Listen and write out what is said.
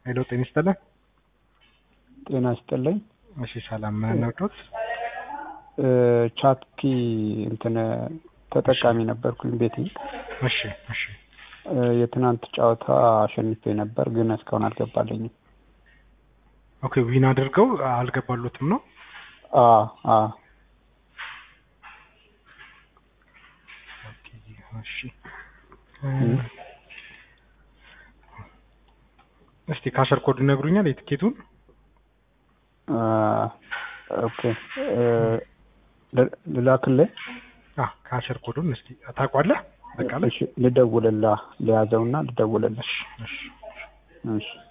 ሄሎ ጤና ይስጥልን። ጤና ይስጥልኝ። እሺ ሰላም ነውዶት? ቻትኪ እንትን ተጠቃሚ ነበርኩኝ ቤቴ። እሺ እሺ የትናንት ጨዋታ አሸንፌ ነበር፣ ግን እስካሁን አልገባልኝም። ኦኬ ዊን አድርገው አልገባሉትም ነው? አ አ ኦኬ እሺ እስቲ ካሸር ኮድ ይነግሩኛል የትኬቱን? ኦኬ ልላክልህ? አ ካሸር ኮዱን እስቲ ታውቋለህ? በቃ እሺ ልደውልልህ፣ ልያዘውና ልደውልልህ። እሺ እሺ እሺ